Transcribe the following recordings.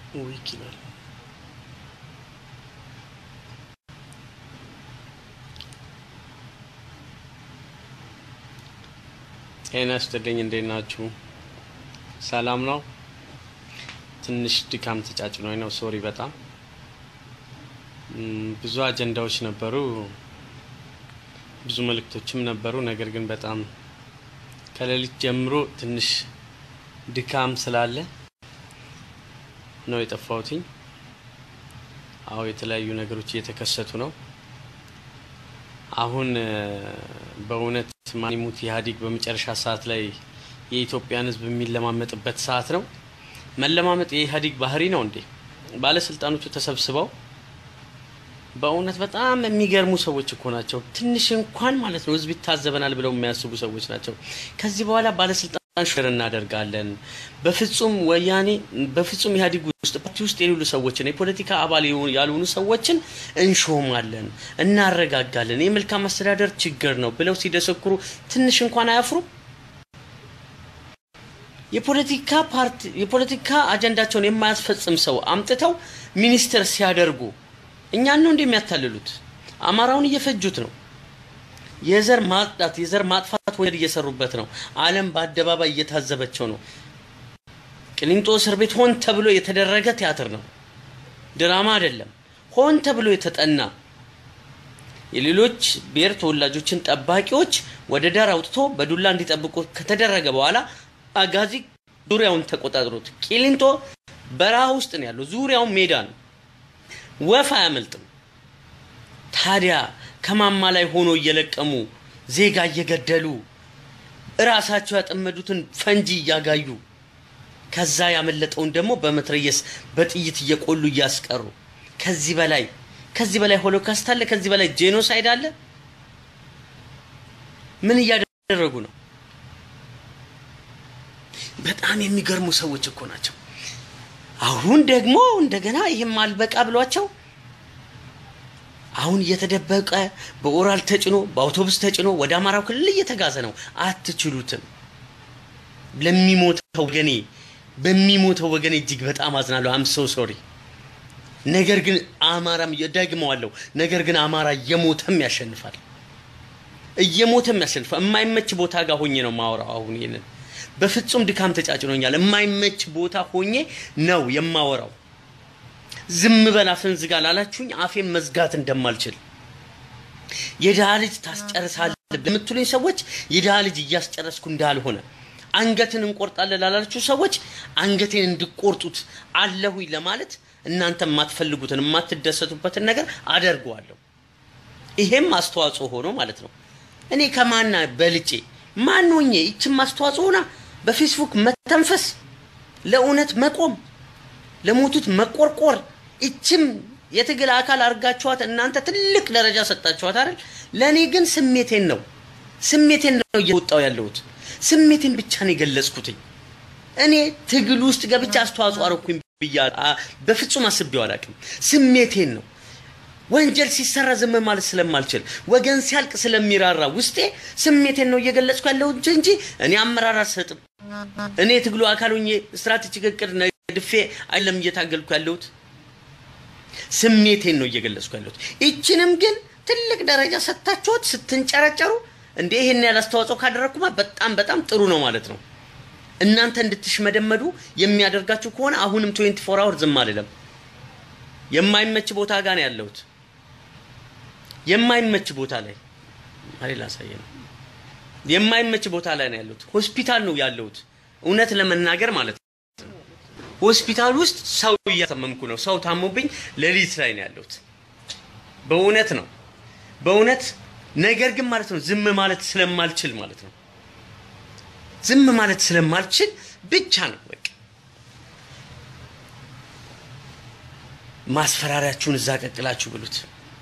ዊክ ይላል። ጤና ይስጥልኝ። እንዴት ናችሁ? ሰላም ነው? ትንሽ ድካም ተጫጭኖኝ ነው። ሶሪ በጣም ም፣ ብዙ አጀንዳዎች ነበሩ፣ ብዙ መልእክቶችም ነበሩ። ነገር ግን በጣም ከሌሊት ጀምሮ ትንሽ ድካም ስላለ ነው የጠፋሁትኝ። አዎ የተለያዩ ነገሮች እየተከሰቱ ነው። አሁን እ፣ በእውነት ማን ይሙት ኢህአዴግ በመጨረሻ ሰዓት ላይ የኢትዮጵያን ሕዝብ የሚለማመጥበት ሰዓት ነው። መለማመጥ የኢህአዴግ ባህሪ ነው እንዴ? ባለስልጣኖቹ ተሰብስበው በእውነት በጣም የሚገርሙ ሰዎች እኮ ናቸው። ትንሽ እንኳን ማለት ነው ህዝብ ይታዘበናል ብለው የሚያስቡ ሰዎች ናቸው። ከዚህ በኋላ ባለስልጣን ሽር እናደርጋለን። በፍጹም ወያኔ በፍጹም ኢህአዴግ ውስጥ ፓርቲ ውስጥ የሌሉ ሰዎችን የፖለቲካ አባል የሆኑ- ያልሆኑ ሰዎችን እንሾማለን፣ እናረጋጋለን፣ የመልካም አስተዳደር ችግር ነው ብለው ሲደሰክሩ ትንሽ እንኳን አያፍሩም? የፖለቲካ ፓርቲ የፖለቲካ አጀንዳቸውን የማያስፈጽም ሰው አምጥተው ሚኒስትር ሲያደርጉ እኛን ነው እንደሚያታልሉት። አማራውን እየፈጁት ነው። የዘር ማጽዳት የዘር ማጥፋት ወንጀል እየሰሩበት ነው። ዓለም በአደባባይ እየታዘበቸው ነው። ቅሊንጦ እስር ቤት ሆን ተብሎ የተደረገ ቲያትር ነው፣ ድራማ አይደለም። ሆን ተብሎ የተጠና የሌሎች ብሔር ተወላጆችን ጠባቂዎች ወደ ዳር አውጥቶ በዱላ እንዲጠብቁ ከተደረገ በኋላ አጋዚ ዙሪያውን ተቆጣጥሮት ቂሊንጦ በረሃ ውስጥ ነው ያለው። ዙሪያውን ሜዳ ነው፣ ወፍ አያመልጥም። ታዲያ ከማማ ላይ ሆኖ እየለቀሙ ዜጋ እየገደሉ እራሳቸው ያጠመዱትን ፈንጂ እያጋዩ ከዛ ያመለጠውን ደግሞ በመትረየስ በጥይት እየቆሉ እያስቀሩ ከዚህ በላይ ከዚህ በላይ ሆሎካስት አለ? ከዚህ በላይ ጄኖሳይድ አለ? ምን እያደረጉ ነው? በጣም የሚገርሙ ሰዎች እኮ ናቸው። አሁን ደግሞ እንደገና ይህም አልበቃ ብሏቸው አሁን እየተደበቀ በኦራል ተጭኖ በአውቶቡስ ተጭኖ ወደ አማራው ክልል እየተጋዘ ነው። አትችሉትም። ለሚሞተው ወገኔ በሚሞተው ወገኔ እጅግ በጣም አዝናለሁ። አም ሶ ሶሪ። ነገር ግን አማራም ደግመዋለሁ። ነገር ግን አማራ እየሞተም ያሸንፋል፣ እየሞተም ያሸንፋል። የማይመች ቦታ ጋር ሆኜ ነው ማወራው። አሁን ይሄንን በፍጹም ድካም ተጫጭኖኛል። የማይመች ቦታ ሆኜ ነው የማወራው። ዝም በል አፍን ዝጋ ላላችሁኝ አፌን መዝጋት እንደማልችል የድሃ ልጅ ታስጨርሳለህ ለምትሉኝ ሰዎች የድሃ ልጅ እያስጨረስኩ እንዳልሆነ አንገትን እንቆርጣለን ላላችሁ ሰዎች አንገቴን እንድቆርጡት አለሁኝ ለማለት እናንተ የማትፈልጉትን የማትደሰቱበትን ነገር አደርገዋለሁ። ይሄም አስተዋጽኦ ሆኖ ማለት ነው። እኔ ከማና በልጬ ማን ሆኜ ይችም አስተዋጽኦ ሆና በፌስቡክ መተንፈስ፣ ለእውነት መቆም፣ ለሞቱት መቆርቆር፣ ይችም የትግል አካል አድርጋችኋት እናንተ ትልቅ ደረጃ ሰጣችኋት አይደል? ለእኔ ግን ስሜቴን ነው ስሜቴን ነው እየወጣው ያለሁት ስሜቴን ብቻ ነው የገለጽኩትኝ። እኔ ትግል ውስጥ ገብቼ አስተዋጽኦ አረኩኝ ብያ አ- በፍጹም አስቤው አላውቅም። ስሜቴን ነው ወንጀል ሲሰራ ዝም ማለት ስለማልችል ወገን ሲያልቅ ስለሚራራ ውስጤ ስሜቴን ነው እየገለጽኩ ያለሁት እንጂ እኔ አመራር አልሰጥም። እኔ የትግሉ አካል ሆኜ ስትራቴጂክ እቅድ ነድፌ አይደለም እየታገልኩ ያለሁት። ስሜቴን ነው እየገለጽኩ ያለሁት። ይችንም ግን ትልቅ ደረጃ ሰጥታችኋት ስትንጨረጨሩ እንደ ይሄን ያህል አስተዋጽኦ ካደረግኩማ በጣም በጣም ጥሩ ነው ማለት ነው። እናንተ እንድትሽመደመዱ የሚያደርጋችሁ ከሆነ አሁንም 24 አወር ዝም አልልም። የማይመች ቦታ ጋር ነው ያለሁት። የማይመች ቦታ ላይ አሬ ላሳየ ነው። የማይመች ቦታ ላይ ነው ያለሁት። ሆስፒታል ነው ያለሁት። እውነት ለመናገር ማለት ነው። ሆስፒታል ውስጥ ሰው እያተመምኩ ነው። ሰው ታሞብኝ ሌሊት ላይ ነው ያለሁት። በእውነት ነው በእውነት ነገር ግን ማለት ነው ዝም ማለት ስለማልችል ማለት ነው ዝም ማለት ስለማልችል ብቻ ነው በቃ ማስፈራሪያችሁን እዛ ቀቅላችሁ ብሉት።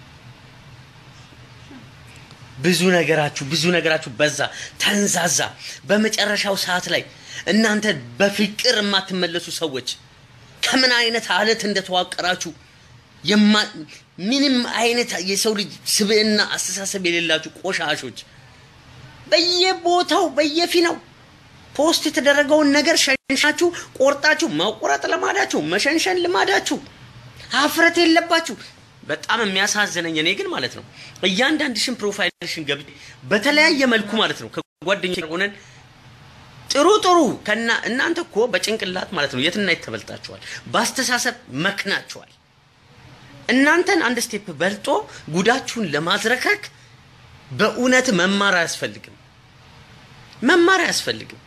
ብዙ ነገራችሁ ብዙ ነገራችሁ በዛ ተንዛዛ። በመጨረሻው ሰዓት ላይ እናንተ በፍቅር የማትመለሱ ሰዎች ከምን አይነት አለት እንደተዋቀራችሁ የማ- ምንም አይነት የሰው ልጅ ስብዕና አስተሳሰብ የሌላችሁ ቆሻሾች በየቦታው በየፊናው ፖስት የተደረገውን ነገር ሸንሻችሁ ቆርጣችሁ መቁረጥ ልማዳችሁ፣ መሸንሸን ልማዳችሁ፣ ሀፍረት የለባችሁ። በጣም የሚያሳዝነኝ እኔ ግን ማለት ነው እያንዳንድሽን ፕሮፋይልሽን ገብቼ በተለያየ መልኩ ማለት ነው ከጓደኞች ጋር ሆነን ጥሩ ጥሩ ከና እናንተ እኮ በጭንቅላት ማለት ነው የትና የት ተበልጣችኋል፣ በአስተሳሰብ መክናችኋል። እናንተን አንድ ስቴፕ በልጦ ጉዳችሁን ለማዝረከክ በእውነት መማር አያስፈልግም፣ መማር አያስፈልግም።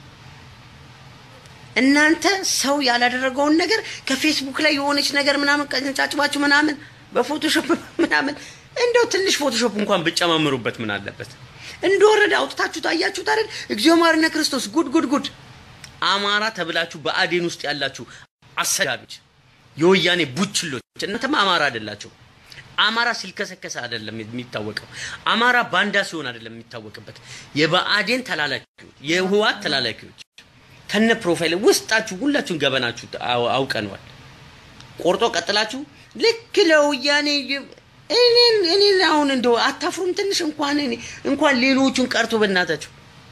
እናንተ ሰው ያላደረገውን ነገር ከፌስቡክ ላይ የሆነች ነገር ምናምን ቀንጫጭባችሁ ምናምን በፎቶሾፕ ምናምን እንደው ትንሽ ፎቶሾፕ እንኳን ብጨማምሩበት ምን አለበት? እንደወረደ አውጥታችሁ ታያችሁት አይደል? እግዚኦ ማርነ ክርስቶስ ጉድ ጉድ ጉድ! አማራ ተብላችሁ በአዴን ውስጥ ያላችሁ አሰዳቢዎች፣ የወያኔ ቡችሎች፣ እናንተማ አማራ አይደላችሁ። አማራ ሲልከሰከሰ አይደለም የሚታወቀው። አማራ ባንዳ ሲሆን አይደለም የሚታወቅበት። የበአዴን ተላላኪዎች፣ የህወሓት ተላላኪዎች ከነ ፕሮፋይል ውስጣችሁ ሁላችሁን ገበናችሁ አውቀነዋል። ቆርጦ ቀጥላችሁ ልክ ለወያኔ እኔን እኔን አሁን እንደው አታፍሩም? ትንሽ እንኳን እኔ እንኳን ሌሎቹን ቀርቶ በእናታችሁ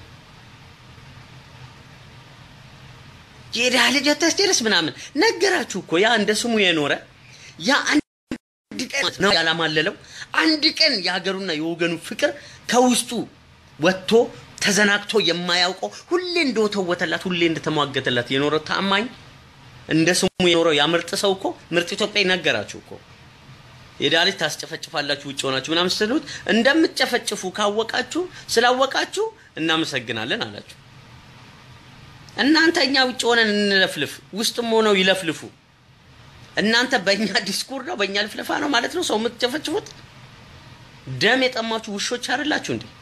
የድሃ ልጅ አታስጨርስ ምናምን ነገራችሁ እኮ ያ እንደ ስሙ የኖረ ያ አንድ ቀን ነው ያላማለለው። አንድ ቀን የሀገሩና የወገኑ ፍቅር ከውስጡ ወጥቶ ተዘናግቶ የማያውቀው ሁሌ እንደወተወተላት ሁሌ እንደተሟገተላት የኖረ ታማኝ እንደ ስሙ የኖረው ያ ምርጥ ሰው እኮ ምርጥ ኢትዮጵያ ነገራችሁ እኮ የዳሊት ታስጨፈጭፋላችሁ ውጭ ሆናችሁ ምናምን ስትሉት እንደምትጨፈጭፉ ካወቃችሁ ስላወቃችሁ እናመሰግናለን አላችሁ። እናንተ እኛ ውጭ ሆነን እንለፍልፍ፣ ውስጥም ሆነው ይለፍልፉ። እናንተ በእኛ ዲስኩር ነው በእኛ ልፍልፋ ነው ማለት ነው ሰው የምትጨፈጭፉት። ደም የጠማችሁ ውሾች አይደላችሁ እንዴ?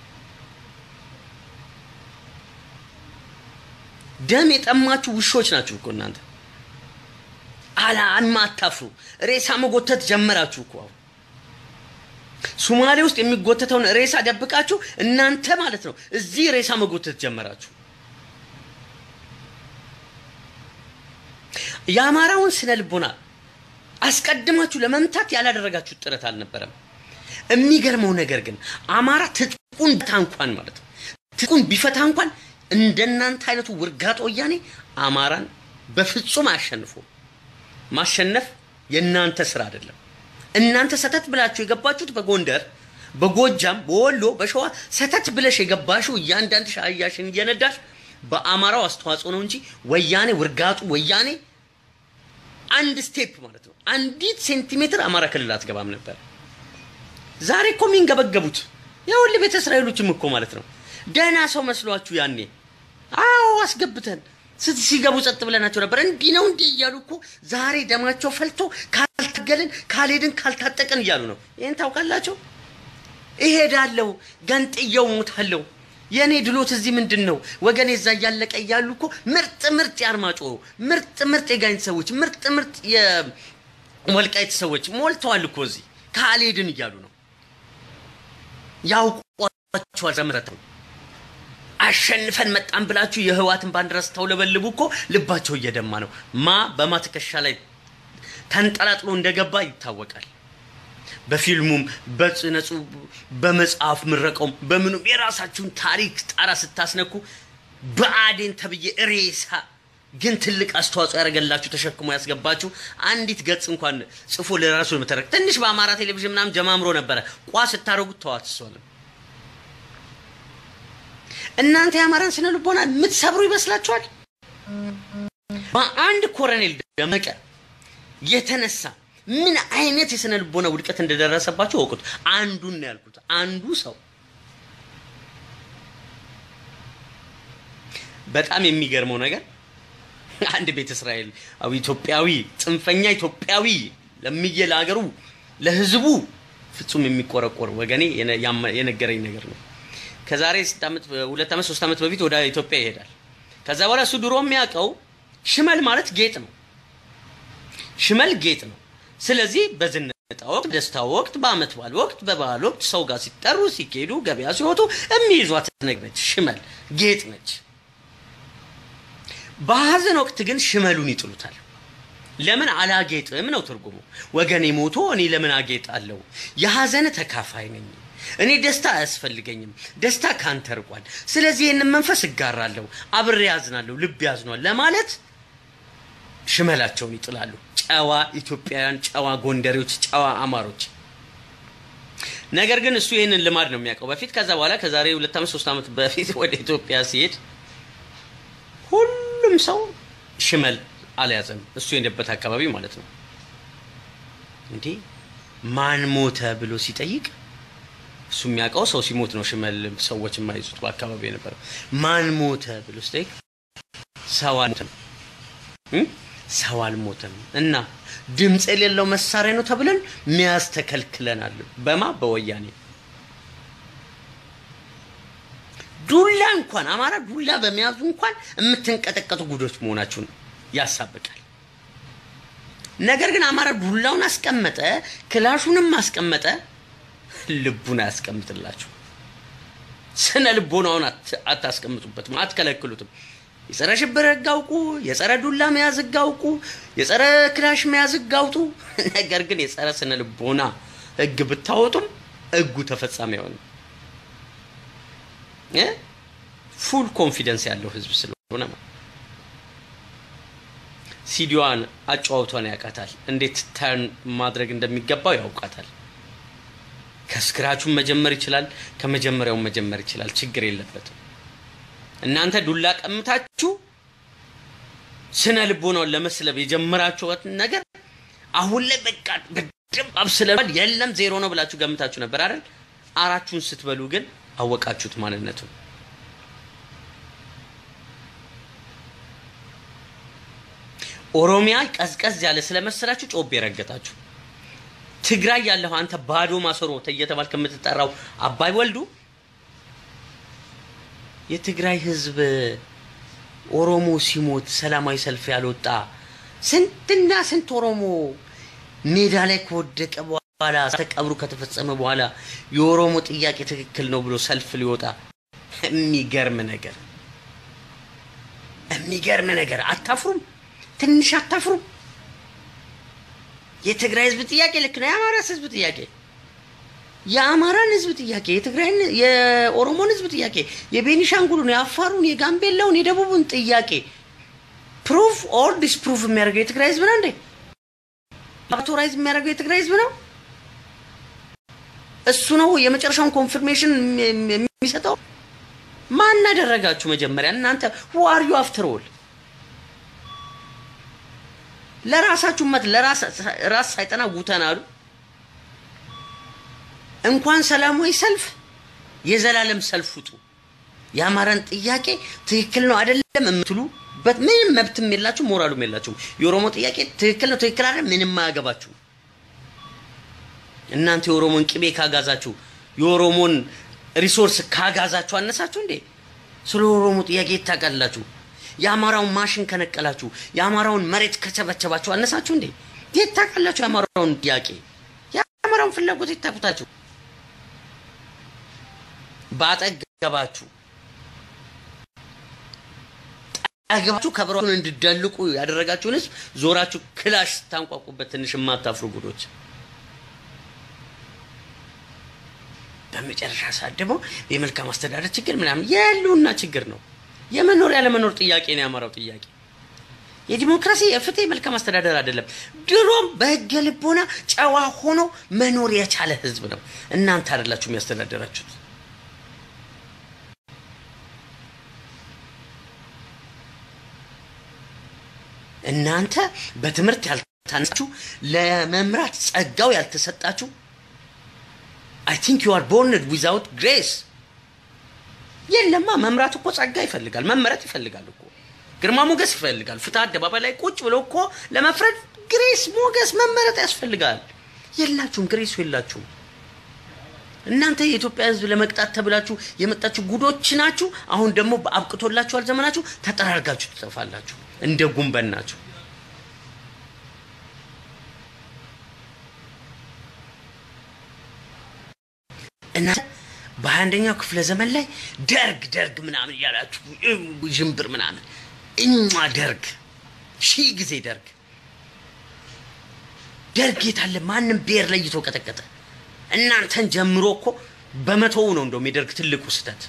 ደም የጠማችሁ ውሾች ናችሁ እኮ እናንተ። አላ አታፍሩ። ሬሳ መጎተት ጀመራችሁ እኮ አሁን ሶማሌ ውስጥ የሚጎተተውን ሬሳ ደብቃችሁ እናንተ ማለት ነው እዚህ ሬሳ መጎተት ጀመራችሁ። የአማራውን ስነ ልቦና አስቀድማችሁ ለመምታት ያላደረጋችሁት ጥረት አልነበረም። የሚገርመው ነገር ግን አማራ ትጥቁን ቢፈታ እንኳን ማለት ነው ትጥቁን ቢፈታ እንኳን እንደናንተ አይነቱ ውርጋጥ ወያኔ አማራን በፍጹም አያሸንፉም። ማሸነፍ የእናንተ ስራ አይደለም። እናንተ ሰተት ብላችሁ የገባችሁት በጎንደር፣ በጎጃም፣ በወሎ፣ በሸዋ ሰተት ብለሽ የገባሽው እያንዳንድሽ አህያሽን እየነዳሽ በአማራው አስተዋጽኦ ነው እንጂ ወያኔ ውርጋጡ ወያኔ አንድ ስቴፕ ማለት ነው አንዲት ሴንቲሜትር አማራ ክልል አትገባም ነበር። ዛሬ እኮ የሚንገበገቡት የሁል ቤተ እስራኤሎችም እኮ ማለት ነው ደህና ሰው መስሏችሁ ያኔ አዎ አስገብተን ሲገቡ ጸጥ ብለናቸው ነበር። እንዲህ ነው እንዲህ እያሉ እኮ ዛሬ ደማቸው ፈልቶ ካልታገልን ካልሄድን ካልታጠቅን እያሉ ነው። ይህን ታውቃላቸው። እሄዳለሁ ገንጥየው ሞታለሁ የእኔ ድሎት እዚህ ምንድን ነው ወገኔ እዛ እያለቀ እያሉ እኮ ምርጥ ምርጥ የአርማጮ ምርጥ ምርጥ የጋይንት ሰዎች ምርጥ ምርጥ የወልቃይት ሰዎች ሞልተዋል እኮ እዚህ ካልሄድን እያሉ ነው። ያውቋቸዋል ዘምረተው አሸንፈን መጣን ብላችሁ የህዋትን ባንዲራ ስታውለበልቡ እኮ ልባቸው እየደማ ነው። ማ በማ ትከሻ ላይ ተንጠላጥሎ እንደገባ ይታወቃል። በፊልሙም በጽነጹ በመጽሐፍ ምረቀውም በምኑም የራሳችሁን ታሪክ ጣራ ስታስነኩ በአዴን ተብዬ ሬሳ ግን ትልቅ አስተዋጽኦ ያደረገላችሁ ተሸክሞ ያስገባችሁ አንዲት ገጽ እንኳን ጽፎ ለራሱ ለመተረክ ትንሽ በአማራ ቴሌቪዥን ምናምን ጀማምሮ ነበረ። ቋ ስታደረጉት ተዋት እሷንም እናንተ የአማራን ስነ ልቦና የምትሰብሩ ይመስላችኋል? በአንድ ኮሎኔል ደመቀ የተነሳ ምን አይነት የስነ ልቦና ውድቀት እንደደረሰባቸው ወቁት። አንዱን ነው ያልኩት። አንዱ ሰው በጣም የሚገርመው ነገር አንድ ቤተ እስራኤል ኢትዮጵያዊ ጽንፈኛ ኢትዮጵያዊ ለምዬ ለሀገሩ ለህዝቡ ፍጹም የሚቆረቆር ወገኔ የነገረኝ ነገር ነው። ከዛሬ ሁለት ዓመት ሶስት ዓመት በፊት ወደ ኢትዮጵያ ይሄዳል። ከዛ በኋላ እሱ ድሮ የሚያውቀው ሽመል ማለት ጌጥ ነው። ሽመል ጌጥ ነው። ስለዚህ በዝነጣ ወቅት፣ ደስታ ወቅት፣ በአመት በዓል ወቅት፣ በበዓል ወቅት ሰው ጋር ሲጠሩ ሲኬዱ፣ ገበያ ሲወጡ የሚይዟት ነገር ነች። ሽመል ጌጥ ነች። በሀዘን ወቅት ግን ሽመሉን ይጥሉታል። ለምን አላጌጥም ነው ትርጉሙ። ወገኔ ሞቶ እኔ ለምን አጌጣለሁ? የሀዘን ተካፋይ ነኝ እኔ ደስታ አያስፈልገኝም። ደስታ ካንተ ርቋል። ስለዚህ ይህንን መንፈስ እጋራለሁ፣ አብሬ ያዝናለሁ፣ ልብ ያዝኗል ለማለት ሽመላቸውን ይጥላሉ። ጨዋ ኢትዮጵያውያን፣ ጨዋ ጎንደሬዎች፣ ጨዋ አማሮች። ነገር ግን እሱ ይህንን ልማድ ነው የሚያውቀው በፊት። ከዛ በኋላ ከዛሬ ሁለት ዓመት ሶስት ዓመት በፊት ወደ ኢትዮጵያ ሲሄድ ሁሉም ሰው ሽመል አልያዘም። እሱ የሄደበት አካባቢ ማለት ነው። እንዴ ማን ሞተ ብሎ ሲጠይቅ እሱ የሚያውቀው ሰው ሲሞት ነው ሽመል ሰዎች የማይዙት በአካባቢ የነበረው። ማን ሞተ ብሎ ሲጠይቅ ሰው አልሞተም እ? ሰው አልሞተም እና ድምፅ የሌለው መሳሪያ ነው ተብለን መያዝ ተከልክለናል። በማ በወያኔ ዱላ እንኳን አማራ ዱላ በመያዙ እንኳን የምትንቀጠቀጡ ጉዶች መሆናችሁን ያሳብቃል። ነገር ግን አማራ ዱላውን አስቀመጠ፣ ክላሹንም አስቀመጠ፣ ልቡን አያስቀምጥላችሁ። ስነ ልቦናውን አት- አታስቀምጡበትም፣ አትከለክሉትም። የጸረ ሽብር ህግ አውቁ፣ የጸረ ዱላ መያዝ ህግ አውቁ፣ የጸረ ክላሽ መያዝ ህግ አውጡ። ነገር ግን የጸረ ስነ ልቦና ህግ ብታወጡም ህጉ ተፈጻሚ አይሆንም። እ? ፉል ኮንፊደንስ ያለው ህዝብ ስለሆነ ማለት ነው። ሲዲዋን አጫዋውቷን ያውቃታል። እንዴት ተርን ማድረግ እንደሚገባው ያውቃታል። ከስክራቹን መጀመር ይችላል። ከመጀመሪያውን መጀመር ይችላል። ችግር የለበትም። እናንተ ዱላ ቀምታችሁ ስነ ልቦናውን ለመስለብ የጀመራችሁትን ነገር አሁን ላይ በቃ በደንብ አብስለናል። የለም ዜሮ ነው ብላችሁ ገምታችሁ ነበር አይደል? አራችሁን ስትበሉ ግን አወቃችሁት ማንነቱን። ኦሮሚያ ቀዝቀዝ ያለ ስለመሰላችሁ ጮቤ ረገጣችሁ። ትግራይ ያለሁ አንተ ባዶ ማሰሮ እየተባልክ የምትጠራው አባይ ወልዱ የትግራይ ህዝብ ኦሮሞ ሲሞት ሰላማዊ ሰልፍ ያልወጣ ስንትና ስንት ኦሮሞ ሜዳ ላይ ከወደቀ በኋላ ተቀብሩ ከተፈጸመ በኋላ የኦሮሞ ጥያቄ ትክክል ነው ብሎ ሰልፍ ሊወጣ የሚገርም ነገር የሚገርም ነገር። አታፍሩም? ትንሽ አታፍሩም? የትግራይ ህዝብ ጥያቄ ልክ ነው። የአማራስ ህዝብ ጥያቄ የአማራን ህዝብ ጥያቄ የትግራይን የኦሮሞን ህዝብ ጥያቄ የቤኒሻንጉሉን የአፋሩን የጋምቤላውን የደቡቡን ጥያቄ ፕሩፍ ኦር ዲስፕሩፍ የሚያደርገው የትግራይ ህዝብ ነው እንዴ? አውቶራይዝ የሚያደርገው የትግራይ ህዝብ ነው። እሱ ነው የመጨረሻውን ኮንፊርሜሽን የሚሰጠው። ማን አደረጋችሁ? መጀመሪያ እናንተ who are you after all ለራሳችሁ መት ለራስ ራስ ሳይጠና ጉተን አሉ። እንኳን ሰላማዊ ሰልፍ የዘላለም ሰልፍ ውጡ። የአማራን ጥያቄ ትክክል ነው አይደለም የምትሉበት ምንም መብትም የላችሁ ሞራሉም የላችሁም። የኦሮሞ ጥያቄ ትክክል ነው ትክክል አይደለም ምንም አያገባችሁ። እናንተ የኦሮሞን ቅቤ ካጋዛችሁ የኦሮሞን ሪሶርስ ካጋዛችሁ አነሳችሁ እንዴ? ስለ ኦሮሞ ጥያቄ ይታቃላችሁ። የአማራውን ማሽን ከነቀላችሁ የአማራውን መሬት ከቸበቸባችሁ አነሳችሁ እንዴ? የት ታውቃላችሁ? የአማራውን ጥያቄ የአማራውን ፍላጎት ይታቁታችሁ። ባጠገባችሁ ጠገባችሁ ከበሮን እንድደልቁ ያደረጋችሁን ህዝብ ዞራችሁ ክላሽ ስታንቋቁበት ትንሽ የማታፍሩ ጉዶች። በመጨረሻ ሰዓት ደግሞ የመልካም አስተዳደር ችግር ምናምን የህልውና ችግር ነው። የመኖር ያለመኖር ጥያቄ ነው የአማራው ጥያቄ። የዲሞክራሲ የፍትህ የመልካም አስተዳደር አይደለም። ድሮም በህገ ልቦና ጨዋ ሆኖ መኖር የቻለ ህዝብ ነው። እናንተ አይደላችሁ የሚያስተዳደራችሁት። እናንተ በትምህርት ያልታነጻችሁ፣ ለመምራት ጸጋው ያልተሰጣችሁ አይ ቲንክ ዩ አር ቦርንድ ዊዛውት ግሬስ የለማ መምራት እኮ ጸጋ ይፈልጋል። መመረጥ ይፈልጋል እኮ ግርማ ሞገስ ይፈልጋል። ፍትህ አደባባይ ላይ ቁጭ ብሎ እኮ ለመፍረድ ግሬስ፣ ሞገስ፣ መመረጥ ያስፈልጋል። የላችሁም፣ ግሬሱ የላችሁም። እናንተ የኢትዮጵያ ህዝብ ለመቅጣት ተብላችሁ የመጣችሁ ጉዶች ናችሁ። አሁን ደግሞ አብቅቶላችኋል ዘመናችሁ። ተጠራርጋችሁ ትጠፋላችሁ እንደ ጉንበን ናችሁ። እናንተ በሀያ አንደኛው ክፍለ ዘመን ላይ ደርግ ደርግ ምናምን እያላችሁ ዥንብር ምናምን እኛ ደርግ ሺህ ጊዜ ደርግ ደርግ የታለ? ማንም ብሔር ለይቶ ቀጠቀጠ። እናንተን ጀምሮ እኮ በመቶው ነው እንደውም የደርግ ትልቁ ስህተት።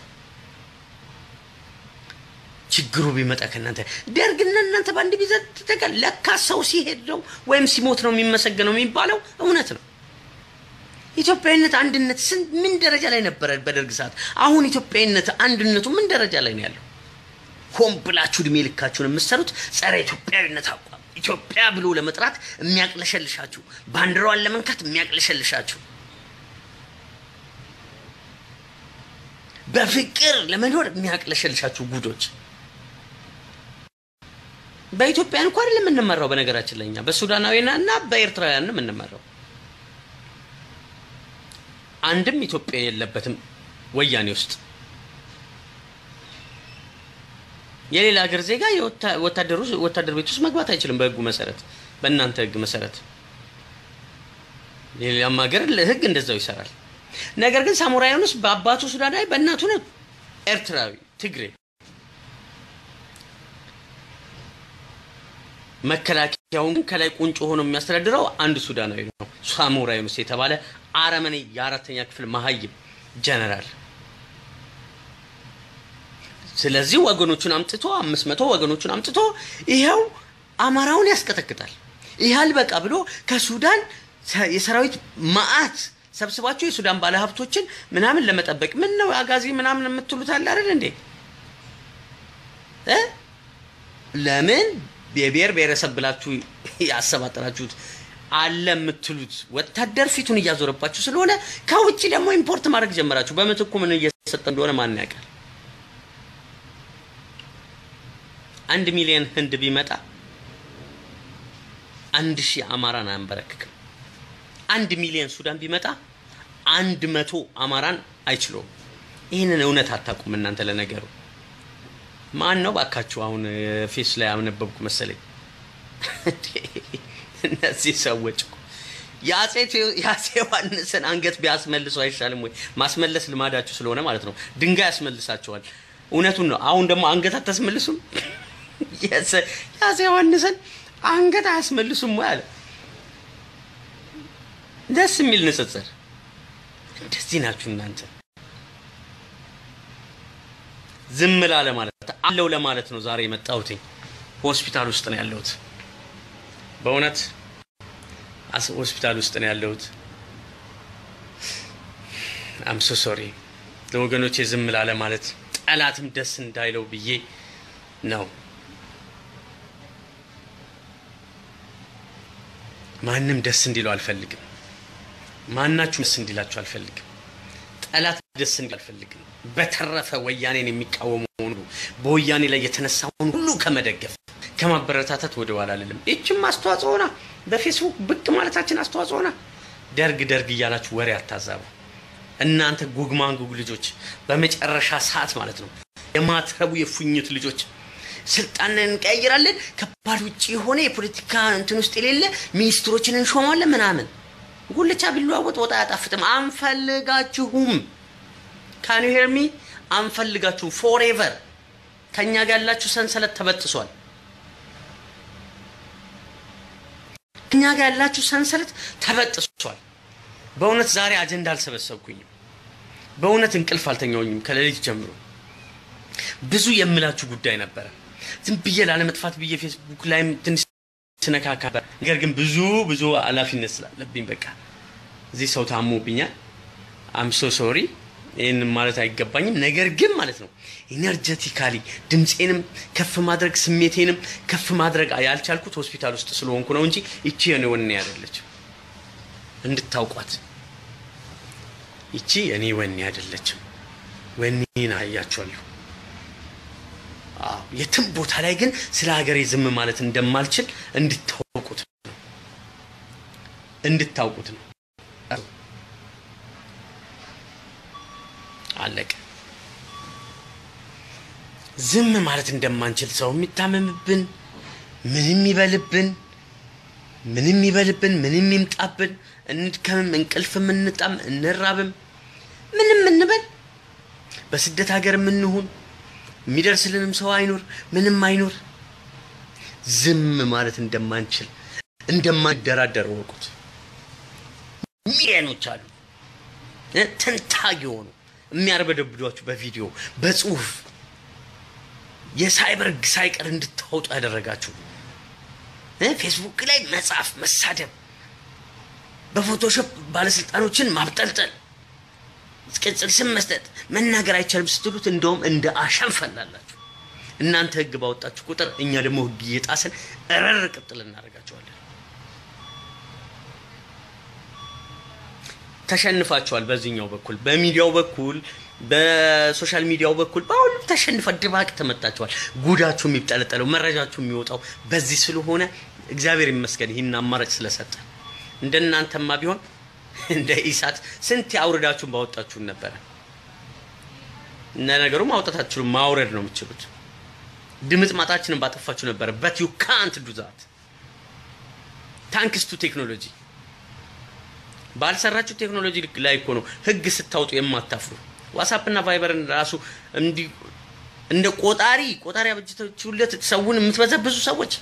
ችግሩ ቢመጣ ከእናንተ ደርግና እናንተ በአንድ ቢዘት ተቀል ለካ ሰው ሲሄድ ነው ወይም ሲሞት ነው የሚመሰገነው የሚባለው እውነት ነው። ኢትዮጵያዊነት አንድነት ስንት ምን ደረጃ ላይ ነበረ በደርግ ሰዓት? አሁን ኢትዮጵያዊነት አንድነቱ ምን ደረጃ ላይ ነው ያለው? ሆን ብላችሁ እድሜ ልካችሁን የምትሰሩት ጸረ ኢትዮጵያዊነት አቋም ኢትዮጵያ ብሎ ለመጥራት የሚያቅለሸልሻችሁ፣ ባንዲራዋን ለመንካት የሚያቅለሸልሻችሁ፣ በፍቅር ለመኖር የሚያቅለሸልሻችሁ ጉዶች በኢትዮጵያን እንኳ አይደለም የምንመራው። በነገራችን ላይ እኛ በሱዳናዊና እና በኤርትራውያን ነው የምንመራው። አንድም ኢትዮጵያ የለበትም ወያኔ ውስጥ። የሌላ ሀገር ዜጋ ወታደሩ ወታደር ቤት ውስጥ መግባት አይችልም በህጉ መሰረት፣ በእናንተ ህግ መሰረት። የሌላም ሀገር ህግ እንደዛው ይሰራል። ነገር ግን ሳሞራ ዩኑስ በአባቱ ሱዳናዊ በእናቱ ነው ኤርትራዊ ትግሬ መከላከያውን ግን ከላይ ቁንጮ ሆኖ የሚያስተዳድረው አንድ ሱዳናዊ ነው፣ ሳሞራ ዩኑስ የተባለ አረመኔ የአራተኛ ክፍል መሀይም ጀነራል። ስለዚህ ወገኖቹን አምጥቶ አምስት መቶ ወገኖቹን አምጥቶ ይኸው አማራውን ያስቀጠቅጣል። ይህ አልበቃ ብሎ ከሱዳን የሰራዊት ማአት ሰብስባቸው የሱዳን ባለሀብቶችን ምናምን ለመጠበቅ ምን ነው አጋዚ ምናምን የምትሉት አለ አይደል እንዴ? ለምን የብሔር ብሔረሰብ ብላችሁ ያሰባጠራችሁት አለ የምትሉት ወታደር ፊቱን እያዞረባችሁ ስለሆነ ከውጭ ደግሞ ኢምፖርት ማድረግ ጀመራችሁ። በምትኩ ምን እየሰጠ እንደሆነ ማን ያውቃል? አንድ ሚሊዮን ህንድ ቢመጣ አንድ ሺህ አማራን አያንበረክክም። አንድ ሚሊዮን ሱዳን ቢመጣ አንድ መቶ አማራን አይችለውም። ይህንን እውነት አታውቁም እናንተ። ለነገሩ ማን ነው ባካችሁ? አሁን ፌስ ላይ አነበብኩ መሰለኝ። እነዚህ ሰዎች እኮ የአፄ ዮሐንስን አንገት ቢያስመልሱ አይሻልም ወይ? ማስመለስ ልማዳችሁ ስለሆነ ማለት ነው። ድንጋይ ያስመልሳቸዋል። እውነቱን ነው። አሁን ደግሞ አንገት አታስመልሱም? የአፄ ዮሐንስን አንገት አያስመልሱም ወይ አለ። ደስ የሚል ንጽጽር። እንደዚህ ናችሁ እናንተ። ዝም ላለ ማለት አለው ለማለት ነው ዛሬ የመጣሁት። ሆስፒታል ውስጥ ነው ያለሁት። በእውነት ሆስፒታል ውስጥ ነው ያለሁት። አምሶ ሶሪ ለወገኖቼ ዝም ላለ ማለት ጠላትም ደስ እንዳይለው ብዬ ነው። ማንም ደስ እንዲለው አልፈልግም። ማናችሁ ደስ እንዲላችሁ አልፈልግም። ጠላት ደስ እንዲል አልፈልግም። በተረፈ ወያኔን የሚቃወሙ ሁሉ በወያኔ ላይ የተነሳውን ሁሉ ከመደገፍ ከማበረታታት ወደ ኋላ አልልም። ይችም አስተዋጽኦ ሆና በፌስቡክ ብቅ ማለታችን አስተዋጽኦ ሆና ደርግ ደርግ እያላችሁ ወሬ አታዛቡ። እናንተ ጉግማንጉግ ልጆች፣ በመጨረሻ ሰዓት ማለት ነው የማትረቡ የፉኝት ልጆች ስልጣን እንቀያይራለን፣ ከባድ ውጭ የሆነ የፖለቲካ እንትን ውስጥ የሌለ ሚኒስትሮችን እንሾማለን ምናምን። ጉልቻ ቢለዋወጥ ወጥ አያጣፍጥም። አንፈልጋችሁም። ካን ዩ ሄር ሚ? አንፈልጋችሁም። ፎሬቨር ከእኛ ጋር ያላችሁ ሰንሰለት ተበጥሷል። ከእኛ ጋር ያላችሁ ሰንሰለት ተበጥሷል። በእውነት ዛሬ አጀንዳ አልሰበሰብኩኝም። በእውነት እንቅልፍ አልተኛውኝም ከሌሊት ጀምሮ ብዙ የምላችሁ ጉዳይ ነበረ። ዝም ብዬ ላለመጥፋት ብዬ ፌስቡክ ላይም ትንሽ ስነካካ፣ ነገር ግን ብዙ ብዙ ኃላፊነት ስላለብኝ በቃ እዚህ ሰው ታሞብኛል። አምሶ ሶሪ ይህን ማለት አይገባኝም። ነገር ግን ማለት ነው ኢነርጀቲካሊ ድምፄንም ከፍ ማድረግ ስሜቴንም ከፍ ማድረግ ያልቻልኩት ሆስፒታል ውስጥ ስለሆንኩ ነው እንጂ ይቺ የኔ ወኔ አይደለችም። እንድታውቋት ይቺ እኔ ወኔ አይደለችም። ወኔን አያችኋለሁ። የትም ቦታ ላይ ግን ስለ ሀገሬ ዝም ማለት እንደማልችል እንድታውቁት ነው እንድታውቁት ነው። አለቀ። ዝም ማለት እንደማንችል ሰው የሚታመምብን ምንም ይበልብን ምንም ይበልብን ምንም ይምጣብን፣ እንድከምም እንቅልፍም እንጣም እንራብም ምንም እንበል በስደት ሀገር የምንሁን የሚደርስልንም ሰው አይኖር ምንም አይኖር፣ ዝም ማለት እንደማንችል እንደማንደራደር ወቁት። ሚሊዮኖች አሉ እ ተንታግ የሆኑ የሚያርበደብዷችሁ በቪዲዮ በጽሁፍ የሳይበር ሕግ ሳይቀር እንድታወጡ ያደረጋችሁ እ ፌስቡክ ላይ መጻፍ፣ መሳደብ፣ በፎቶሾፕ ባለስልጣኖችን ማብጠልጠል፣ ቅጽል ስም መስጠት፣ መናገር አይቻልም ስትሉት እንደውም እንደ አሸን ፈላላችሁ። እናንተ ህግ ባወጣችሁ ቁጥር እኛ ደግሞ ህግ እየጣስን እረር ቅጥል እናደርጋቸዋለን። ተሸንፋችኋል። በዚህኛው በኩል በሚዲያው በኩል በሶሻል ሚዲያው በኩል በሁሉም ተሸንፈ ድባቅ ተመታችኋል። ጉዳችሁ የሚጠለጠለው መረጃችሁ የሚወጣው በዚህ ስለሆነ እግዚአብሔር ይመስገን ይህን አማራጭ ስለሰጠ። እንደናንተማ ቢሆን እንደ ኢሳት ስንት አውርዳችሁን ባወጣችሁን ነበረ። እነ ነገሩ ማውጣት አትችሉም፣ ማውረድ ነው የምትችሉት። ድምፅ ማጣችንን ባጠፋችሁ ነበረ። በት ዩ ካንት ዱ ዛት ታንክስ ቱ ቴክኖሎጂ ባልሰራችሁ ቴክኖሎጂ ላይ እኮ ነው ህግ ስታውጡ የማታፍሩ። ዋትስአፕ እና ቫይበርን ራሱ እንዲህ እንደ ቆጣሪ ቆጣሪ አበጅታችሁለት ሰውን የምትበዘብዙ ሰዎች።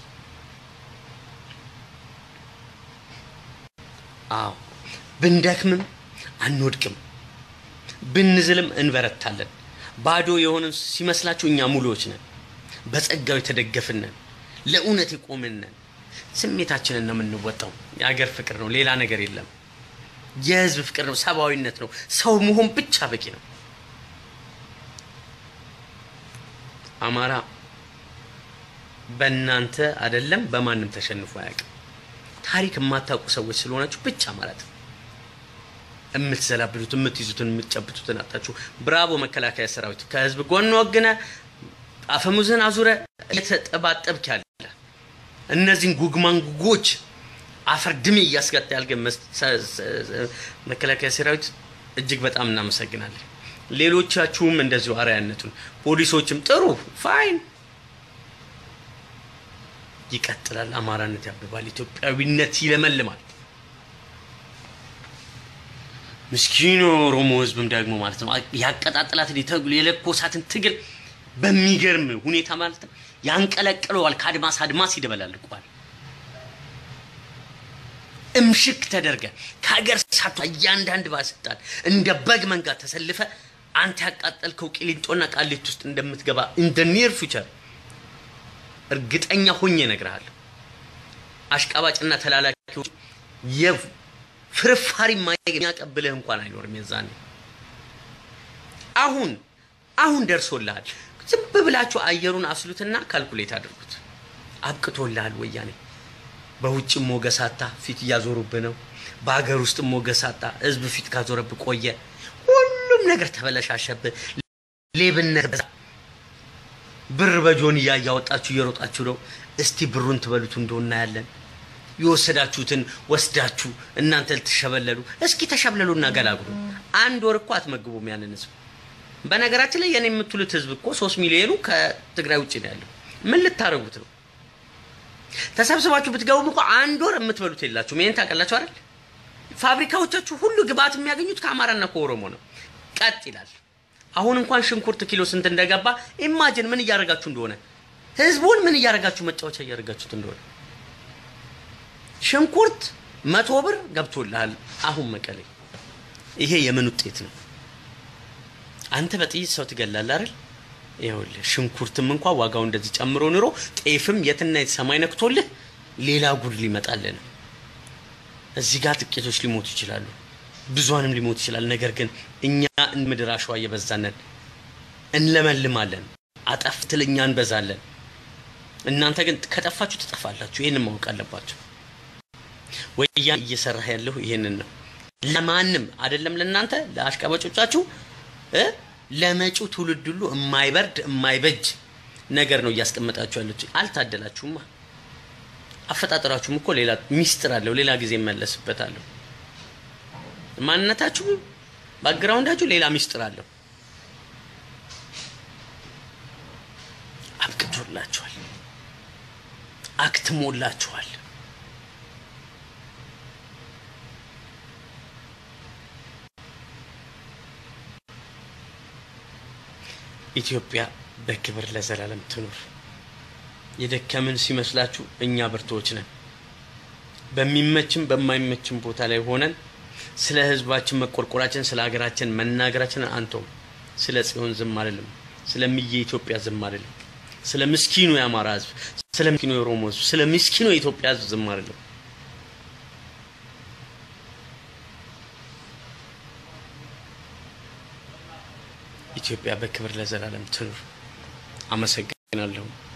አዎ ብንደክምም አንወድቅም፣ ብንዝልም እንበረታለን። ባዶ የሆንን ሲመስላችሁ እኛ ሙሉዎች ነን፣ በጸጋው የተደገፍን ነን፣ ለእውነት የቆምን ነን። ስሜታችንን ነው የምንወጣው። የሀገር ፍቅር ነው፣ ሌላ ነገር የለም። የህዝብ ፍቅር ነው፣ ሰብአዊነት ነው። ሰው መሆን ብቻ በቂ ነው። አማራ በእናንተ አይደለም በማንም ተሸንፎ አያውቅም። ታሪክ የማታውቁ ሰዎች ስለሆናችሁ ብቻ ማለት ነው። የምትዘላብዱት የምትይዙትን የምትጨብጡትን አጣችሁ። ብራቮ መከላከያ ሰራዊት፣ ከህዝብ ጎን ወግነ አፈሙዝን አዙረ እየተጠባጠብክ ያለ እነዚህን ጉግማንጉጎች አፈር ድሜ እያስገጣ ያልገ መከላከያ ሰራዊት እጅግ በጣም እናመሰግናለን። ሌሎቻችሁም እንደዚሁ አርአያነቱን ፖሊሶችም ጥሩ ፋይን ይቀጥላል። አማራነት ያብባል፣ ኢትዮጵያዊነት ይለመልማል። ምስኪኑ ኦሮሞ ህዝብም ደግሞ ማለት ነው ያቀጣጥላትን የለኮሳትን ትግል በሚገርም ሁኔታ ማለት ነው ያንቀለቅለዋል። ከአድማስ አድማስ ይደበላልቀዋል። እምሽክ ተደርገ ከሀገር ሳቷ እያንዳንድ ባለስልጣን እንደ በግ መንጋ ተሰልፈ አንተ ያቃጠልከው ቂሊንጦና ቃሊት ውስጥ እንደምትገባ ኢን ኒር ፊውቸር እርግጠኛ ሆኜ እነግርሃለሁ። አሽቃባጭና ተላላኪዎች የፍርፋሪ የሚያቀብልህ እንኳን አይኖርም። የዛኔ አሁን አሁን ደርሶልሃል። ዝም ብላችሁ አየሩን አስሉትና ካልኩሌት አድርጉት። አብቅቶልሃል ወያኔ በውጭም ሞገሳታ ፊት እያዞሩብህ ነው። በሀገር ውስጥ ሞገሳታ ህዝብ ፊት ካዞረብህ ቆየ። ሁሉም ነገር ተበለሻሸብህ። ሌብነት በዛ። ብር በጆንያ እያወጣችሁ እየሮጣችሁ ነው። እስቲ ብሩን ትበሉት እንደሆነ ያለን የወሰዳችሁትን ወስዳችሁ እናንተ ልትሸበለሉ እስኪ ተሸብለሉና ገላግሉ። አንድ ወር እኮ አትመግቡም ያንን ህዝብ። በነገራችን ላይ የኔ የምትሉት ህዝብ እኮ ሶስት ሚሊዮኑ ከትግራይ ውጭ ነው ያለው። ምን ልታደርጉት ነው? ተሰብስባችሁ ብትገቡም እኮ አንድ ወር የምትበሉት የላችሁም። ይሄን ታውቃላችሁ አይደል? ፋብሪካዎቻችሁ ሁሉ ግብአት የሚያገኙት ከአማራና ከኦሮሞ ነው። ቀጥ ይላል። አሁን እንኳን ሽንኩርት ኪሎ ስንት እንደገባ ኢማጅን ምን እያደረጋችሁ እንደሆነ ህዝቡን ምን እያደረጋችሁ መጫወቻ እያደረጋችሁት እንደሆነ ሽንኩርት መቶ ብር ገብቶልሃል አሁን መቀሌ። ይሄ የምን ውጤት ነው? አንተ በጥይት ሰው ትገላለህ አይደል? ይኸውልህ ሽንኩርትም እንኳ ዋጋው እንደዚህ ጨምሮ ኑሮ ጤፍም የትና የት ሰማይ ነክቶልህ ሌላ ጉድ ሊመጣልህ ነው። እዚህ ጋር ጥቂቶች ሊሞቱ ይችላሉ፣ ብዙንም ሊሞት ይችላል። ነገር ግን እኛ ምድር አሸዋ እየበዛነን እንለመልማለን። አጠፍ ትል እኛ እንበዛለን። እናንተ ግን ከጠፋችሁ ትጠፋላችሁ። ይህንን ማወቅ አለባችሁ። ወያኔ እየሰራህ ያለሁ ይሄንን ነው። ለማንም አይደለም ለእናንተ ለአሽቃባጮቻችሁ እ ለመጪው ትውልድ ሁሉ የማይበርድ የማይበጅ ነገር ነው እያስቀመጣችሁ ያሉት። አልታደላችሁማ። አፈጣጠራችሁም እኮ ሌላ ሚስጥር አለው። ሌላ ጊዜ እመለስበታለሁ። ማንነታችሁ ባግራውንዳችሁ ሌላ ሚስጥር አለው። አብቅቶላችኋል፣ አክትሞላችኋል። ኢትዮጵያ በክብር ለዘላለም ትኑር። የደከምን ሲመስላችሁ እኛ ብርቶች ነን። በሚመችም በማይመችም ቦታ ላይ ሆነን ስለ ህዝባችን መቆርቆራችን፣ ስለ ሀገራችን መናገራችን አንተው። ስለ ጽዮን ዝም አልልም። ስለ ምየ ኢትዮጵያ ዝም አልልም። ስለ ምስኪኑ የአማራ ህዝብ፣ ስለ ምስኪኑ የኦሮሞ ህዝብ፣ ስለ ምስኪኑ የኢትዮጵያ ህዝብ ዝም አልልም። ኢትዮጵያ በክብር ለዘላለም ትኑር። አመሰግናለሁ።